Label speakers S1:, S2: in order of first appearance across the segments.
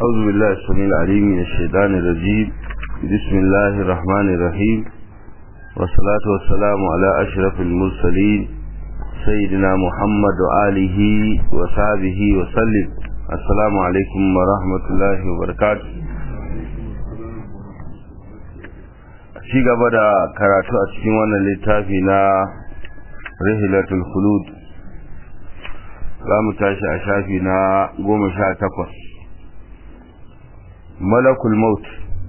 S1: أعوذ بالله السميع العليم من الشيطان الرجيم بسم الله الرحمن الرحيم والصلاة والسلام على أشرف المرسلين سيدنا محمد وآله وصحبه وسلم السلام عليكم ورحمة الله وبركاته ci gaba da karatu a cikin wannan littafi na rihilatul khulud za mu tashi a shafi na goma sha takwas malakul maut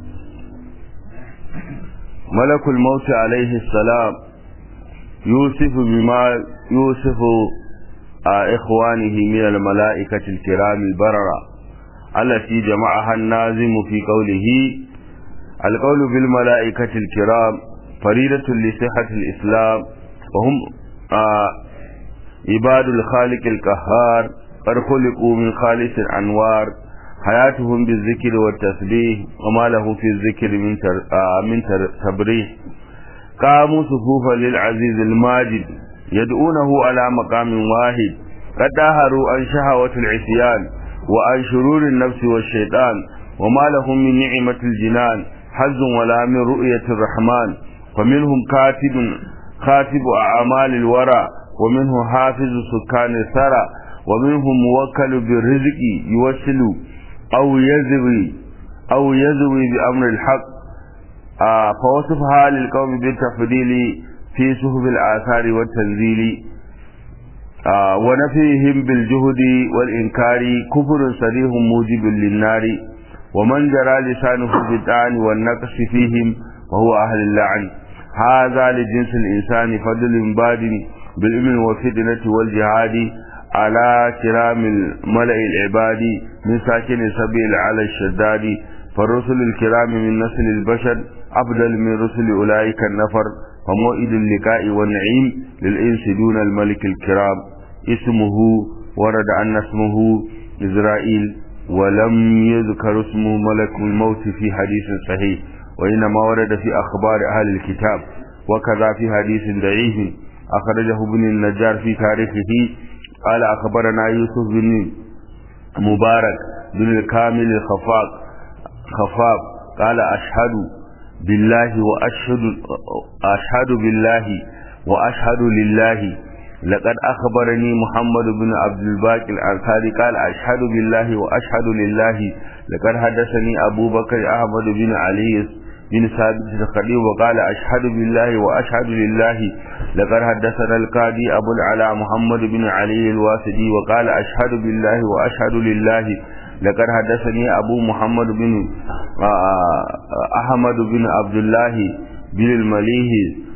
S1: malakul maut alaihi salam yusufu bima yusufu a ikhwanihi min al-mala'ikati al-kiram al-barara allati jama'aha an-nazim fi qawlihi القول بالملائكة الكرام فريدة لصحة الإسلام وهم آه عباد الخالق القهار قد خلقوا من خالص الأنوار حياتهم بالذكر والتسبيح وما له في الذكر من تر آه من تر تبريح قاموا صفوفا للعزيز الماجد يدعونه على مقام واحد قد داهروا عن شهوة العصيان وعن شرور النفس والشيطان وما لهم من نعمة الجنان حز ولا من رؤية الرحمن فمنهم كاتب خاتب أعمال الورى ومنه حافظ سكان الثرى ومنهم موكل بالرزق يوصل أو يزوي أو يزوي بأمر الحق آه فوصفها للقوم بالتفضيل في صحف الآثار والتنزيل آه ونفيهم بالجهد والإنكار كفر صريح موجب للنار ومن جرى لسانه بالطعن والنقص فيهم وهو أهل اللعن هذا لجنس الإنسان فضل باد بالإمن والفتنة والجهاد على كرام الملأ العباد من ساكن سبيل على الشداد فالرسل الكرام من نسل البشر أفضل من رسل أولئك النفر فموئد اللقاء والنعيم للإنس دون الملك الكرام اسمه ورد أن اسمه إسرائيل ولم يذكر اسم ملك الموت في حديث صحيح وإنما ورد في أخبار أهل الكتاب وكذا في حديث ضعيف أخرجه ابن النجار في تاريخه قال أخبرنا يوسف بن مبارك بن الكامل الخفاق خفاق قال أشهد بالله وأشهد أشهد بالله وأشهد لله لقد أخبرني محمد بن عبد الباقي الأنصاري قال أشهد بالله وأشهد لله لقد حدثني أبو بكر أحمد بن علي بن ثابت الخليل وقال أشهد بالله وأشهد لله لقد حدثنا القاضي أبو العلاء محمد بن علي الواسدي وقال أشهد بالله وأشهد لله لقد حدثني أبو محمد بن أحمد بن عبد الله بن المليه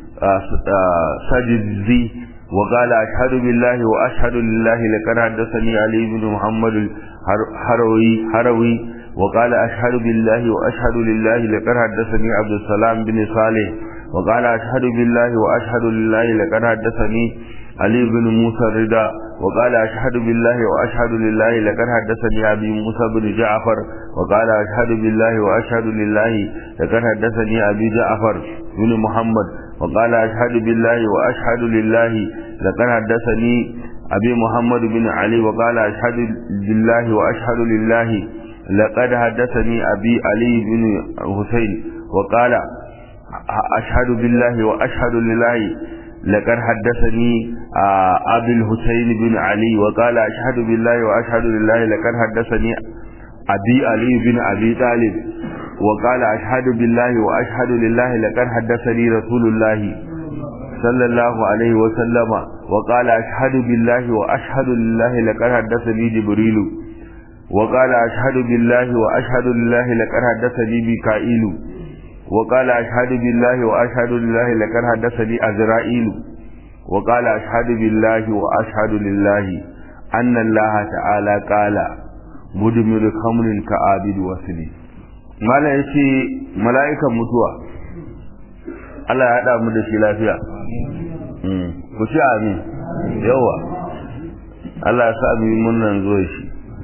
S1: سجدزي وقال أشهد بالله وأشهد لله لقد حدثني علي بن محمد الحروي حروي وقال أشهد بالله وأشهد لله لقد حدثني عبد السلام بن صالح وقال أشهد بالله وأشهد لله لقد حدثني علي بن موسى الرضا وقال أشهد بالله وأشهد لله لقد حدثني أبي موسى بن جعفر وقال أشهد بالله وأشهد لله لقد حدثني أبي جعفر بن محمد وقال أشهد بالله وأشهد لله لقد حدثني أبي محمد بن علي وقال أشهد بالله وأشهد لله لقد حدثني أبي علي بن حسين وقال أشهد بالله وأشهد لله لقد حدثني أبي الحسين بن علي وقال أشهد بالله وأشهد لله لقد حدثني أبي علي بن أبي طالب وقال أشهد بالله وأشهد لله لقد حدثني رسول الله صلى الله عليه وسلم وقال أشهد بالله وأشهد لله لقد حدثني جبريل وقال أشهد بالله وأشهد لله لقد حدثني ميكائيل وقال أشهد بالله وأشهد لله لقد حدثني أزرائيل وقال أشهد بالله وأشهد لله أن الله تعالى قال مدمر خمر كعابد وسلي mala ya ce mala'ikan mutuwa Allah ya haɗa mu da shi lafiya ku ci amin yawa Allah ya sa mu yi murnan zuwa shi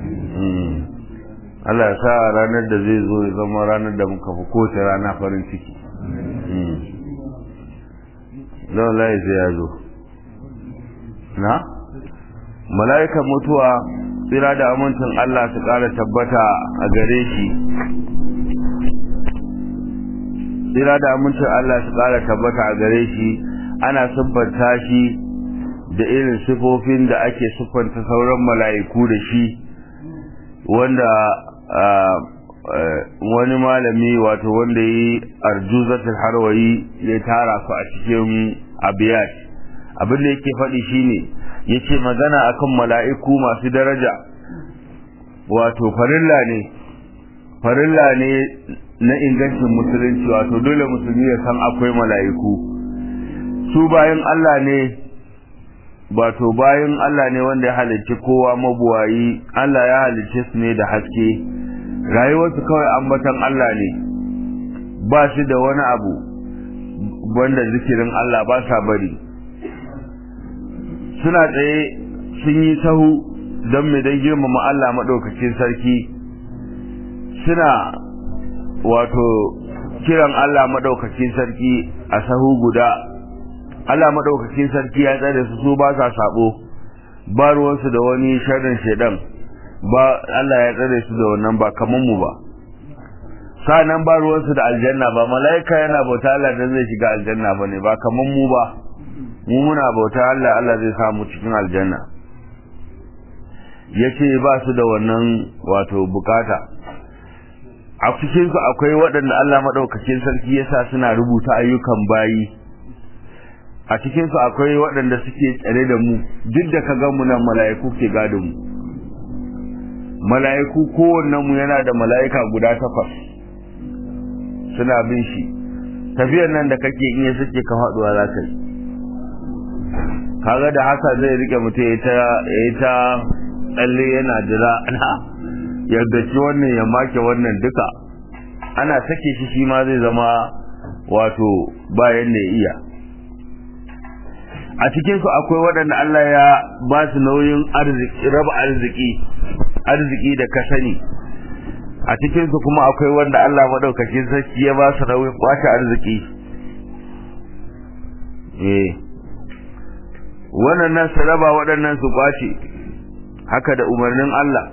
S1: Allah ya sa ranar da zai zo ya zama ranar da muka fi kowace rana farin ciki don layi sai ya zo na mala'ikan mutuwa tsira da amincin Allah su ƙara tabbata a gare shi tsira da amincin Allah su ƙara tabbata a gare shi ana siffanta shi da irin sifofin da ake siffanta sauran mala'iku da shi wanda wani malami wato wanda yi arjuzatul harwayi ya tara su a cikin abiyat abin da yake faɗi shine yace magana akan mala'iku masu daraja wato farilla ne farilla ne na ingancin musulunci wato dole musulmi ya san akwai mala'iku su bayan Allah ne wato bayan Allah ne wanda ya halicci kowa mabuwayi Allah ya halicce su ne da haske rayuwarsu kawai ambatan Allah ne ba shi da wani abu wanda zikirin Allah ba sa bari suna tsaye sun yi sahu don mai don girmama Allah maɗaukacin sarki suna wato kiran Allah maɗaukacin sarki a sahu guda Allah maɗaukacin sarki ya tsare su su ba sa sabo ba ruwansu da wani sharrin shaidan ba Allah ya tsare su da wannan ba kaman mu ba sa'annan ba ruwansu da aljanna ba mala'ika yana bauta Allah dan zai shiga aljanna bane ba kaman mu ba mu muna bauta Allah Allah zai samu cikin aljanna yace ba su da wannan wato bukata a cikin su akwai waɗanda Allah madaukakin sarki yasa suna rubuta ayyukan bayi a cikin su akwai waɗanda suke tsare da mu duk da ka mu nan mala'iku ke gadon mu mala'iku kowanne mu yana da mala'ika guda takwas suna bin shi tafiyar nan da kake in ya suke ka faduwa za ka yi kaga da haka zai rike mutum ya ta ta tsalle yana jira ana yadda ci wannan ya make wannan duka ana sake shi shi ma zai zama wato bayan da ya iya a cikinsu akwai waɗanda Allah ya ba su nauyin arziki raba arziki arziki da ka sani a cikinsu kuma akwai wanda Allah maɗaukakin sarki ya ba su nauyin kwace arziki eh wannan su raba waɗannan su kwace haka da umarnin Allah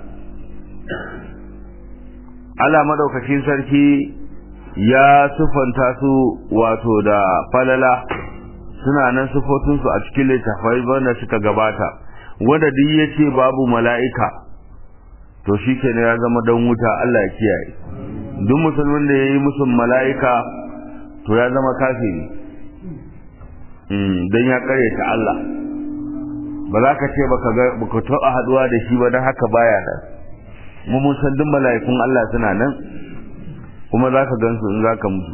S1: Allah maɗaukakin sarki ya sufanta su wato da falala suna nan sufofinsu a cikin littafai wanda suka gabata wanda duk ya ce babu mala'ika to shi ke ya zama don wuta Allah ya kiyaye duk musulmin da ya yi musu mala'ika to ya zama kafiri don ya ta Allah ba za ka ce baka taɓa haɗuwa da shi ba don haka baya nan mu mun san duk mala'ikun Allah suna nan kuma za ka gansu in za ka mutu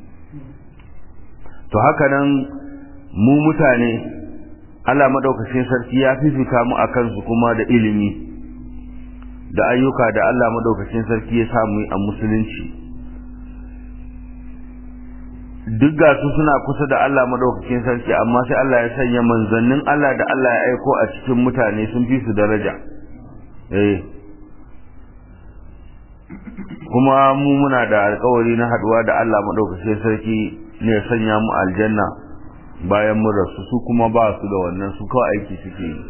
S1: to haka nan mu mutane Allah madaukakin sarki ya fifita mu akan su kuma da ilimi da ayyuka da Allah madaukakin sarki ya samu a musulunci duk ga su suna kusa da Allah madaukakin sarki amma sai Allah ya sanya manzannin Allah da Allah ya aiko a cikin mutane sun fi su daraja eh kuma mu muna da alƙawari na haduwa da Allah madaukakin sarki ne ya sanya mu aljanna bayan mun rasu su kuma ba su da wannan su kawai aiki suke yi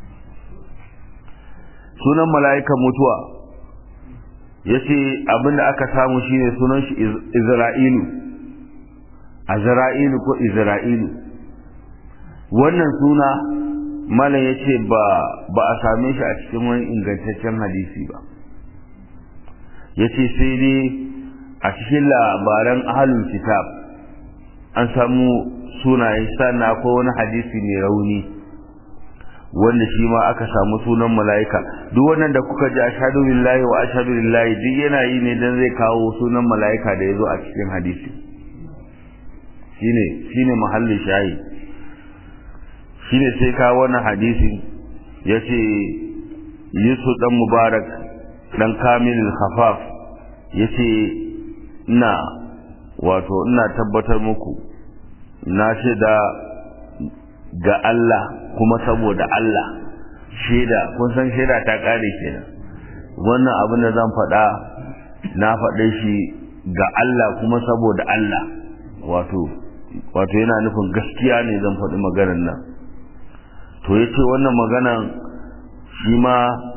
S1: sunan mala'ikan mutuwa yace abinda aka samu shine sunan shi Izra'ilu Azra'ilu ko Izra'ilu wannan suna malam yace ba ba a same shi a cikin wani ingantaccen hadisi ba yace sai dai a cikin labaran ahlul kitab an samu sunayen sannan akwai wani hadisi mai rauni wanda shi ma aka samu sunan mala'ika duk wannan da kuka ji ashhadu billahi wa ashhadu lillahi duk yana yi ne dan zai kawo sunan mala'ika da yazo a cikin hadisi shine shine mahallin shayi shine sai ka wannan hadisi yace Yusuf dan Mubarak dan Kamilul Khafaf yace ina wato ina tabbatar muku na shaida ga Allah kuma saboda Allah shaida kun san shaida ta kare kenan wannan abin da zan faɗa na faɗe shi ga Allah kuma saboda Allah wato wato yana nufin gaskiya ne zan faɗi maganar nan to yace wannan maganan shi ma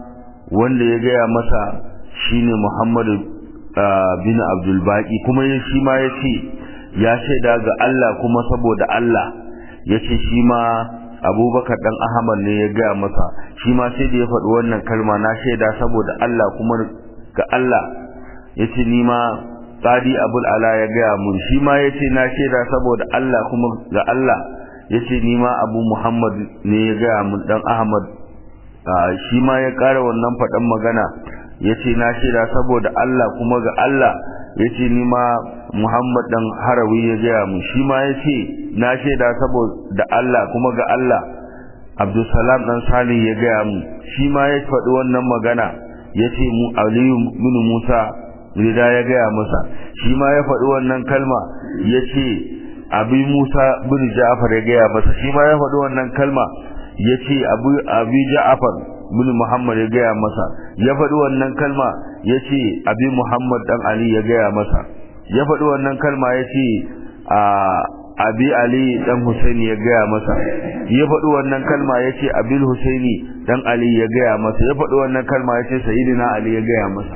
S1: wanda ya gaya masa shine Muhammadu bin Abdul Baqi kuma shi ma yace ya shaida ga Allah kuma saboda Allah yace shi ma Abubakar dan Ahmad ne ya gaya masa shi ma sai da ya faɗi wannan kalma na shaida saboda Allah kuma ga Allah yace ni ma Qadi Abul Ala ya gaya mun shi ma yace na shaida saboda Allah kuma ga Allah yace ni ma Abu Muhammad ne ya gaya mun dan Ahmad shi ma ya ƙara wannan faɗan magana yace na shaida saboda Allah kuma ga Allah yace ni ma Muhammad dan Harawi ya gaya mun shi ma yace na shaida saboda Allah kuma ga Allah Abdulsalam dan Salih ya gaya mun shi ma ya faɗi wannan magana yace mu Aliyu bin Musa rida ya gaya masa shi ma ya faɗi wannan kalma yace Abi Musa bin Ja'far ya gaya masa shi ma ya faɗi wannan kalma yace Abu Abi Ja'far bin Muhammad ya gaya masa ya faɗi wannan kalma yace Abi Muhammad dan Ali ya gaya masa ya faɗi wannan kalma yace a Abi Ali dan Husaini ya gaya masa ya faɗi wannan kalma yace Abil Husaini dan Ali ya gaya masa ya faɗi wannan kalma yace Sayyidina Ali ya gaya masa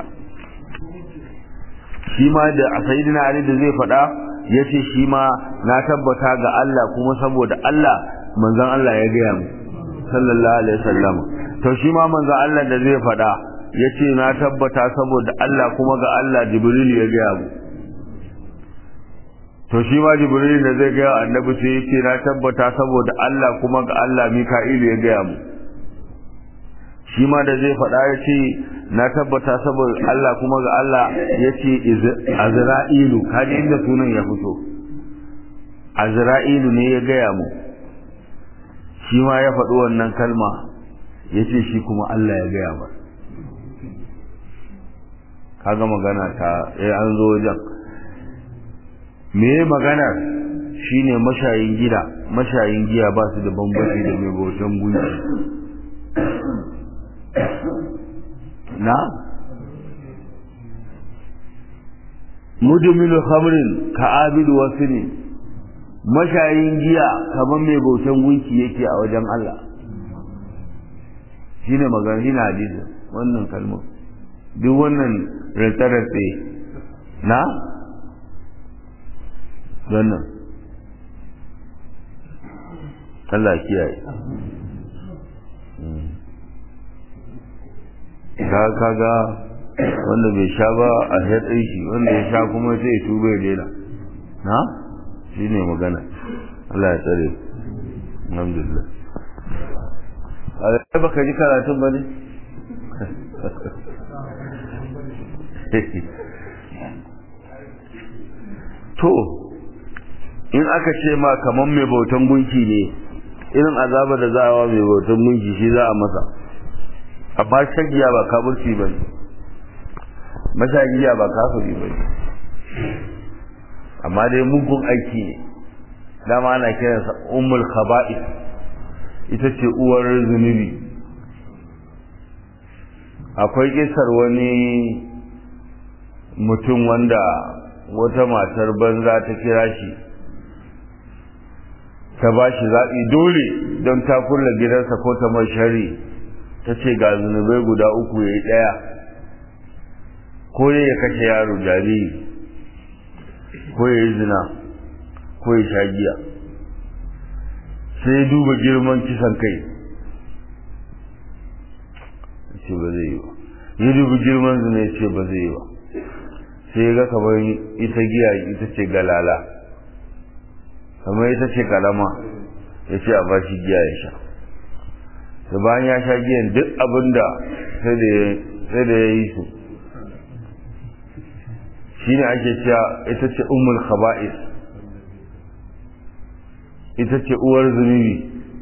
S1: shi ma da Sayyidina Ali da zai faɗa yace shi ma na tabbata ga Allah kuma saboda Allah manzon Allah ya gaya mu sallallahu alaihi wasallam to shi ma manzo Allah da zai faɗa yace na tabbata saboda Allah kuma ga Allah Jibril ya gaya mu to shi ma Jibril da zai gaya annabi sai yace na tabbata saboda Allah kuma ga Allah Mika'il ya gaya mu shi ma da zai faɗa yace na tabbata saboda Allah kuma ga Allah yace Azra'ilu kaji inda sunan ya fito Azra'ilu ne ya gaya mu shi ma ya faɗi wannan kalma ya ce shi kuma Allah ya gaya ba kaga magana ta ya an zo wajen me maganar shine mashayin gida mashayin giya ba su da bambanci da mai bautan gunki na mudmilu khamrin ka abidu wasini mashayin giya kamar mai bautan gunki yake a wajen Allah shine magana shine hadisi wannan kalmar duk wannan rantsarantse na wannan Allah kiyaye ka kaga wanda bai sha ba a haɗe shi wanda ya sha kuma sai ya tuba ya daina na shi ne magana Allah ya tsare alhamdulillah a baka ji karatun ba ne to in aka ce ma kaman mai bautan gunki ne irin azaba da za a wa mai bautan gunki shi za a masa amma shagiya ba kafirci ba ne mashagiya ba kafiri ba ne amma dai mugun aiki ne dama ana kiransa ummul khaba'is ita ce uwar zunubi akwai kisar wani mutum wanda wata matar banza ta kira shi ta ba shi zaɓi dole don ta kulla gidansa ko ta mai shari ta ce ga zunubai guda uku ya yi ɗaya ko ya kashe yaro jariri ko ya yi zina ko ya sha giya sai ya duba girman kisan kai ce ba zai yi ba ya duba girman zina ya ce ba zai yi ba sai ya ga kamar ita giya ita ce galala kamar ita ce kalama ya ce a bashi giya ya sha da bayan ya sha giyan duk abinda sai da ya yi su shi ne ake cewa ita ce umul khaba'is ita ce uwar zunubi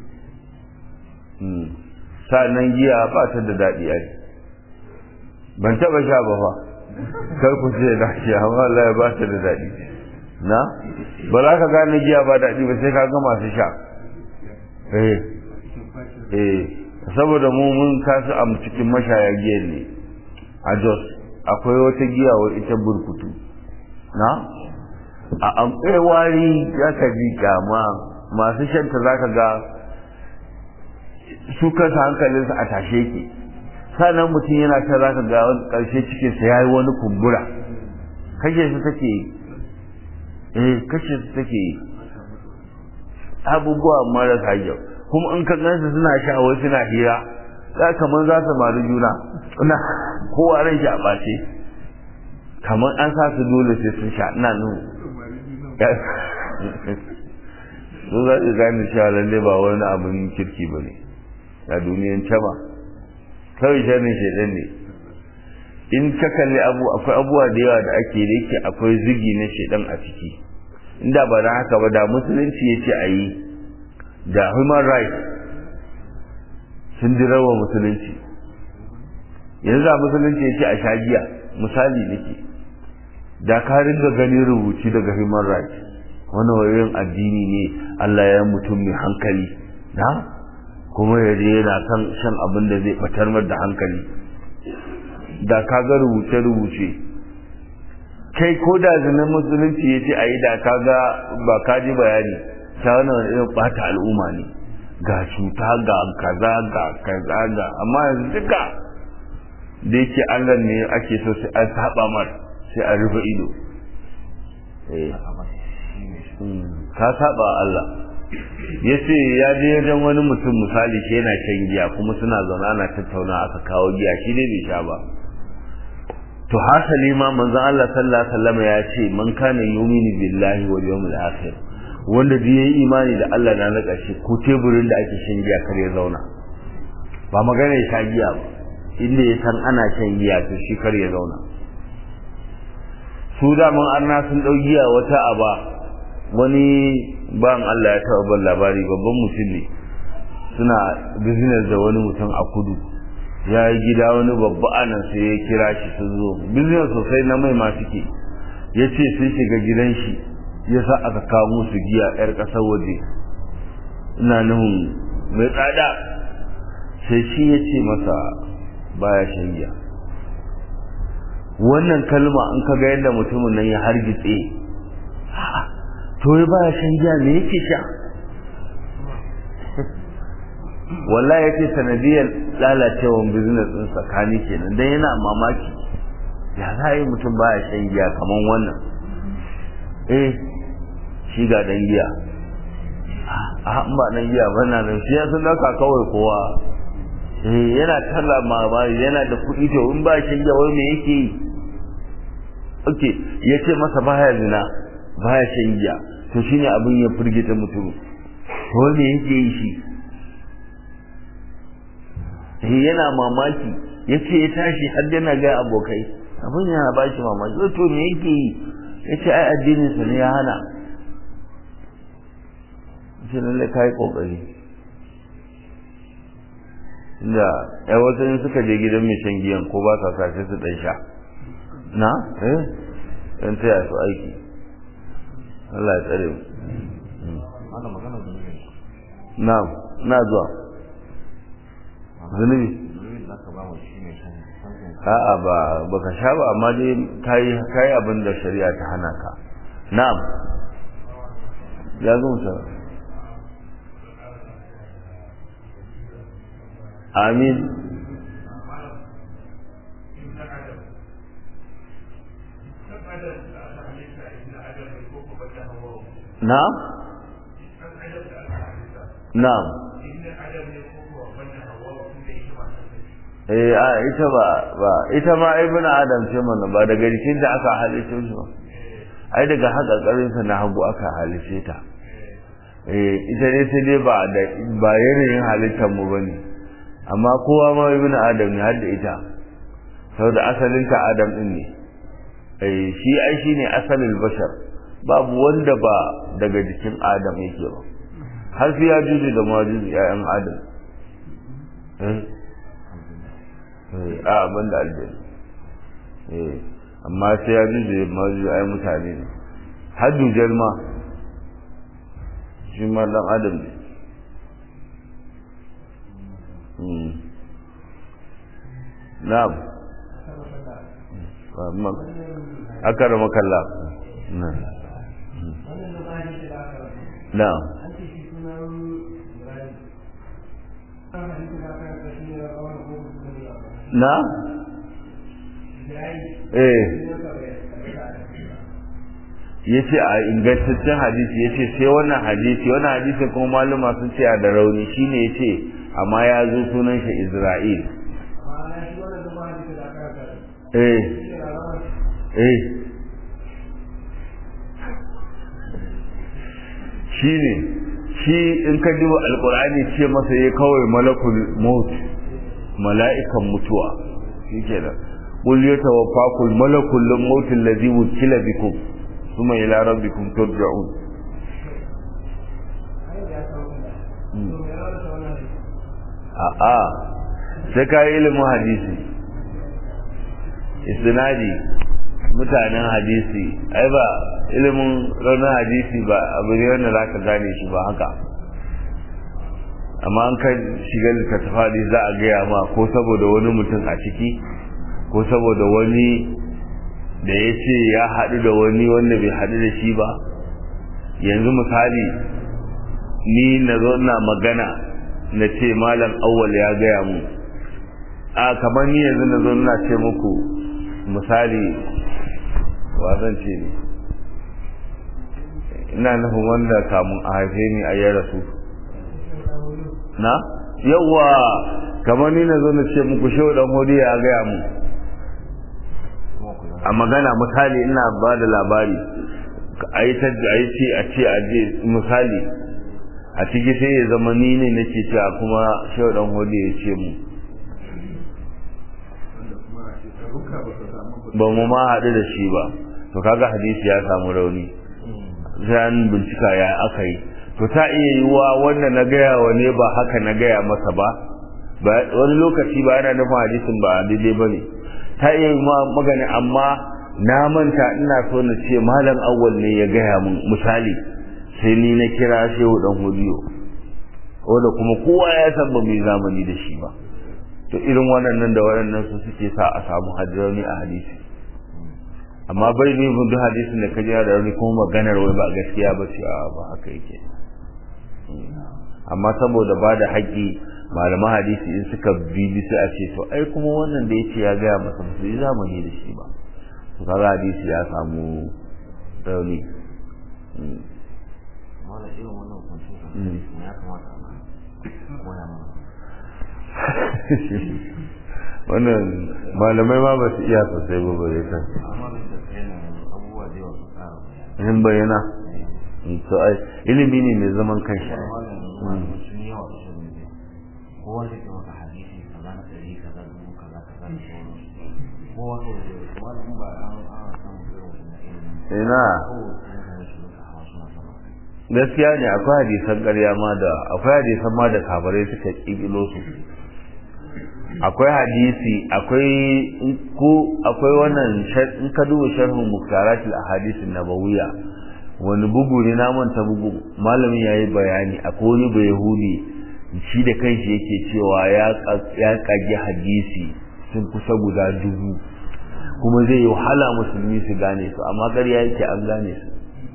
S1: sa'annan giya ba ta da daɗi a ban taɓa sha ba fa kar ku ce da shi amma Allah ya ba ta da daɗi na ba za ka gane giya ba daɗi ba sai ka ga masu sha eh eh saboda mu mun kasu a cikin mashaya giyan ne a Jos akwai wata giya wa ita burkutu na a amfai wari ya ka ji kama masu shanta za ka ga su kansa hankalinsu a tashe ke sannan mutum yana ta za ka ga wani ƙarshe cikinsa ya yi wani kumbura kashe su take yi eh kashe su take yi abubuwa marasa kyau kuma in ka gansu suna sha wai suna hira za kamar za su maru juna ina kowa ran shi a ɓace kamar an sa su dole sai sun sha ina nuna su za su gane cewa lalle ba wani abin kirki ba ne a duniyan ba kawai shanin shaidan ne in ka kalli abu akwai abubuwa da yawa da ake da yake akwai zigi na shaidan a ciki inda ba da haka ba da musulunci ya ce a yi da human rights sun dirawa musulunci yanzu a musulunci ya ce a sha giya misali nake da ka ringa ganin rubuci daga human rights wani wayoyin addini ne Allah ya mutum mai hankali na kuma ya je yana kan shan abin da zai batar da hankali da ka ga rubuce-rubuce kai ko da zinin musulunci ya ce a yi da ka ga ba ka ji bayani ta wani wani irin bata al'umma ne ga cuta ga kaza ga kaza ga amma yanzu duka da yake Allah ne ake so sai an saba mar sai a rufe ido ka saba Allah ya ce ya je wajen wani mutum misali shi yana shan giya kuma suna zaune ana tattauna aka kawo giya shi ne bai sha ba to hasali ma manzon Allah sallallahu alaihi wasallam ya ce man kana yuminu billahi wal yawmil akhir wanda da yayi imani da Allah na na ƙarshe ko teburin da ake shan giya kar ya zauna ba magana ya sha giya ba inda ya san ana shan giya to shi kar ya zauna su da mun arna sun dau giya wata aba wani ban Allah ya taɓa ban labari babban mutum ne suna business da wani mutum a kudu ya yi gida wani babba anan sai ya kira shi sun zo business sosai na mai ma suke ya ce sun shiga gidan shi ya sa aka kawo musu giya yar ƙasar waje ina nuhun mai tsada sai shi ya ce masa baya shan giya wannan kalma in ka ga yadda mutumin nan ya hargitse to ya baya shan giya me yake sha wallahi yace sanadiyar lalacewan business din tsakani kenan dan yana mamaki ya za yi mutum baya shan giya kaman wannan eh shi ga dan giya a ba dan giya ba na nan shi ya sun dauka kawai kowa eh yana talla mamaki yana da kuɗi to in ba shan giya wai me yake yi okay yace masa baya zina baya shan giya to shine abin ya firgita mutum to me yake yi shi eh yana mamaki yace ya tashi har yana ga abokai abin yana ba shi mamaki to me yake yi yace ai addinin sa ne ya hana shi lalle kai kokari inda ai wasu in suka je gidan mai shan giyan ko ba sa sace su dan sha na eh dan taya su aiki Allah ya tsare mu na'am na zuwa zunubi a'a ba baka sha ba amma dai kai kai abin da shari'a ta hana ka na'am ya zo musa amin na'am na'am eh a ita ba ba ita ma ibn adam ce mana ba daga jikin da aka halice shi ba ai daga haka karin sa na hagu aka halice ta eh ita ne sai dai ba da ba yanayin halittar mu bane amma kowa ma ibn adam ne har da ita saboda asalin ta adam din ne eh shi ai shine asalin bashar babu wanda ba daga jikin adam yake ba har sai ya juju da majuju ƴaƴan adam eh a abin da aljani eh amma sai ya ji da mazu ai mutane ne har dujar ma shi ma dan adam ne na'am amma akara makalla na'am na eh ya ce a ingantaccen hadisi ya ce sai wannan hadisi wannan hadisi kuma maluma sun ce a da rauni shine ya ce amma ya zo sunan shi isra'il eh eh shi ne shi in ka duba alkur'ani ce masa ya kawai malakul maut mala'ikan mutuwa shi ke da qul yatawaffakum malakul maut allazi wukila bikum thumma ila rabbikum turja'un a'a sai ka yi ilimin hadisi isnadi mutanen hadisi ai ba ilimin raunin hadisi ba abu ne wanda za ka gane shi ba haka amma an ka shiga littattafadi za a gaya ma ko saboda wani mutum a ciki ko saboda wani da ya ce ya haɗu da wani wanda bai haɗu da shi ba yanzu misali ni na zo na magana na ce malam awwal ya gaya mu a kamar ni yanzu na zo na ce muku misali wa zan ce ne ina nufin wanda kamun a haife ni a yi rasu na yawa kamar ni na zo na ce muku shehu dan hudu ya gaya mu a magana misali ina ba da labari a yi ta a yi ce a ce a je misali a ciki sai ya zama ni ne nake cewa kuma shehu dan hudu ya ce mu ba mu ma haɗu da shi ba to kaga hadisi ya samu rauni sai an bincika ya aka yi to ta iya yiwuwa wanda na gaya wa ne ba haka na gaya masa ba wani lokaci ba yana nufin hadisin ba daidai ba ne ta iya yi magani amma na manta ina so na ce malam awwal ne ya gaya mun misali sai ni na kira shehu dan hudiyo wanda kuma kowa ya san ba mai zamani da shi ba to irin waɗannan da waɗannan su suke sa a samu hajjirani a hadisi amma bai ne mun duk hadisin da kaji da rauni kuma maganar wai ba gaskiya ba ce ba haka yake amma saboda ba da haƙƙi malaman hadisi in suka bibi sai a ce to ai kuma wannan da yace ya gaya masa musu yi zamani da shi ba to kaga hadisi ya samu rauni wannan malamai ma ba su iya sosai ba bare ta in bayyana to ai ilimi ne mai zaman kanshi
S2: kowa da ke maka hadisi kaza na ɗari kaza dubu kaza kaza da sauransu kowa to wani in ba an ana samun irin wannan ilimin
S1: ina gaskiya ne akwai hadisan ƙarya ma da akwai hadisan ma da kabarai suka ƙiƙilo su akwai hadisi akwai ko akwai wannan in ka duba sharhun muktaratul ahadisin nabawiyya wani bugu ne na manta bugu malamin yayi bayani akwai wani bayahudi shi da kanshi yake cewa ya kage hadisi sun kusa guda dubu kuma zai yi wahala musulmi su gane su amma ƙarya yake an gane su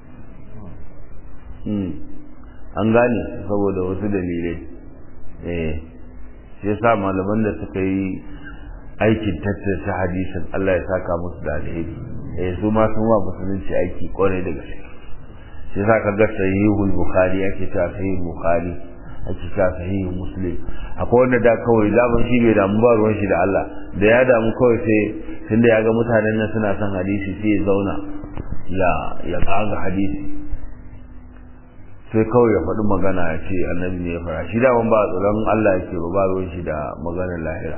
S1: an gane su saboda wasu dalilai eh shi yasa malaman da suka yi aikin tattace hadisin Allah ya saka musu da alheri eh su ma sun wa musulunci aiki kwarai da gaske shi yasa kaga sahihul bukhari ake cewa sahihul bukhari ake cewa sahihul muslim akwai wanda da kawai zaman shi bai damu ba ruwan shi da Allah da ya damu kawai sai tunda ya ga mutanen nan suna son hadisi sai ya zauna ya ya kaga hadisi sai kawai ya faɗi magana ya ce annabi ne ya fara shi daman ba tsoron Allah yake ba ba ruwan shi da maganar lahira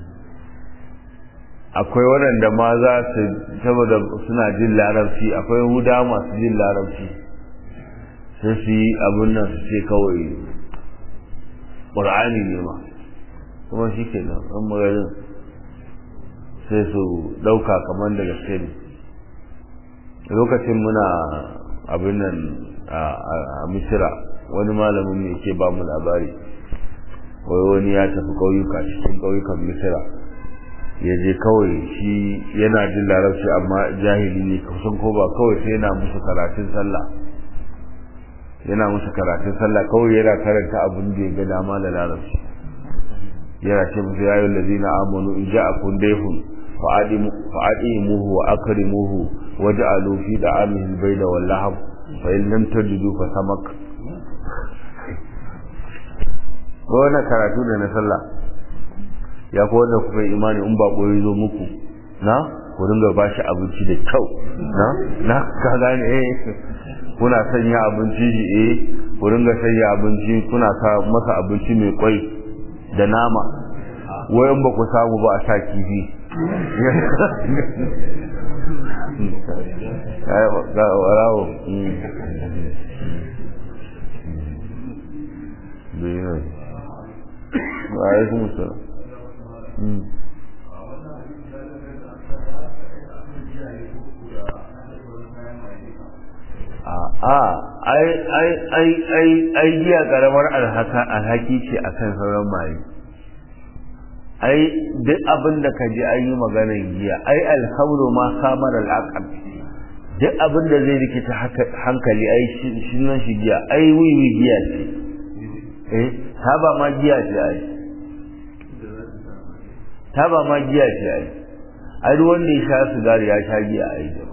S1: akwai waɗanda ma za su saboda suna jin larabci akwai huda masu jin larabci sai su yi abin nan su ce kawai ƙur'ani ne ma kuma shi ke nan ɗan maganin sai su ɗauka kamar da gaske ne lokacin muna abin nan a misira wani malamin ne ke ba mu labari wai wani ya tafi ƙauyuka cikin ƙauyukan misira ya je kawai shi yana jin larabci amma jahili ne kusan ko ba kawai sai yana musu karatun sallah yana musu karatun sallah kawai yana karanta abin da ya ga dama da larabci yana ce musu ya yi lazina amanu in ja'akum dayhun fa'adimuhu wa akrimuhu waj'alu fi da'amihi al-bayda wal lahab fa in lam tajidu fa samak wannan karatu da na sallah ya ko wanda kuka yi imani in bako ya zo muku na ku dinga ba shi abinci da kyau na na ka gane eh kuna sanya abinci shi eh ku dinga sanya abinci kuna sa masa abinci mai kwai da nama wayan ba ku samu ba a sa kifi ga warawo bayan alaikum salam a ai ai ai ai ai giya karamar alhaka alhaki ce akan sauran maye ai duk abin da ka ji an yi maganar giya ai alhamdu ma samar al'aqal duk abin da zai rikita hankali ai shi nan shi giya ai wiwi giya ce eh taba ma giya ce ai taba ma giya ce ai ai duk wanda ya sha sigari ya sha giya ai jama'a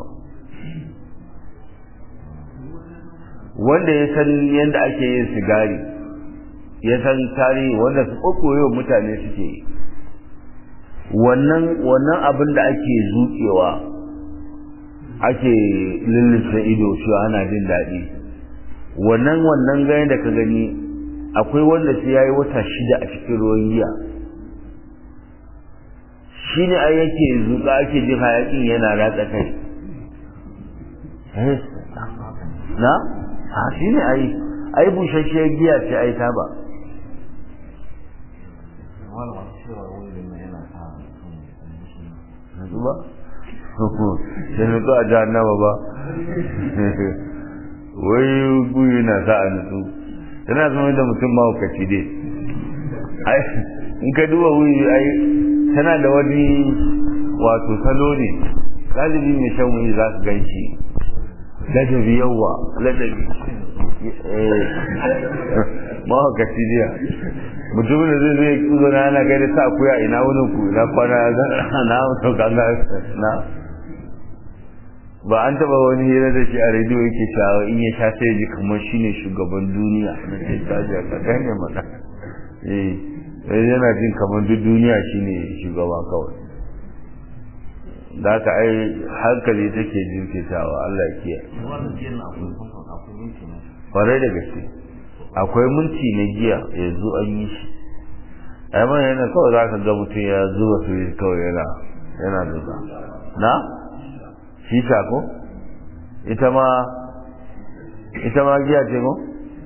S1: wanda ya san yadda ake yin sigari ya san tarihi wanda su kokoyo mutane suke yi wannan wannan abin da ake zuƙewa ake lullufin ido shi ana jin daɗi wannan wannan gani da ka gani akwai wanda sai yayi wata shida a cikin ruwan giya shi ne ai yake zuƙa ake jin hayaƙin yana ratsa kai na ha shi ne ai ai bushasshiyar giya ce ai ta ba nutsu ba sai nutsu a jahannama ba wai guyi na sa a nutsu tana zama da mutum mahaukaci dai ai in ka duba wuyi ai tana da wani wato salo ne galibi mai shan wuyi za ka gan shi ladabi yawa ladabi mahaukaci jiya mutumin da zai zai kuzo na ana gaida sa kuya ina wani ku ina kwana na mutu ganga na ba an taba wani hira da shi a rediyo yake cewa in ya sha sai ji kamar shine shugaban duniya na ce kaji ka gane maka eh yana jin kamar duk duniya shine shugaba kawai da haka ai hankali take jinkitawa Allah ya kiyaye kwarai da gaske akwai minti na giya yanzu an yi shi ai man yana kawai za ka ga mutum ya zuba su kawai yana yana zuba na shisha ko ita ma ita ma giya ce ko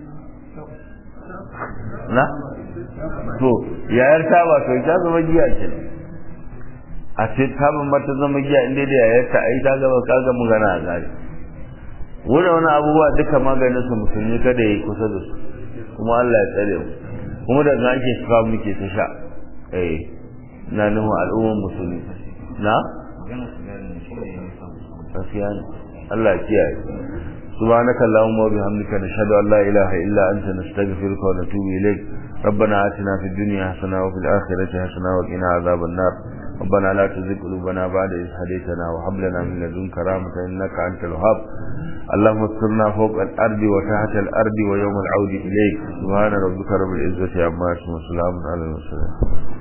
S1: na to yayar taba to ita zama giya ce a ce taban ma ta zama giya inda da yayar ta ai ta gaba ka ga magana a gari wurin wani abubuwa duka maganin su musulmi kada ya yi kusa da su kuma Allah ya tsare mu kuma da na ake suka muke ta sha eh na nufin al'ummar musulmi na gaskiya ne Allah ya kiyaye سبحانك اللهم وبحمدك نشهد أن لا إله إلا أنت نستغفرك ونتوب إليك ربنا آتنا في الدنيا حسنة وفي الآخرة حسنة وقنا عذاب النار ربنا لا تزغ قلوبنا بعد إذ هديتنا وهب لنا من لدنك رحمة إنك أنت الوهاب اللهم استرنا فوق الأرض وتحت الأرض ويوم العود إليك سبحان ربك رب العزة عما يصفون وسلام على المرسلين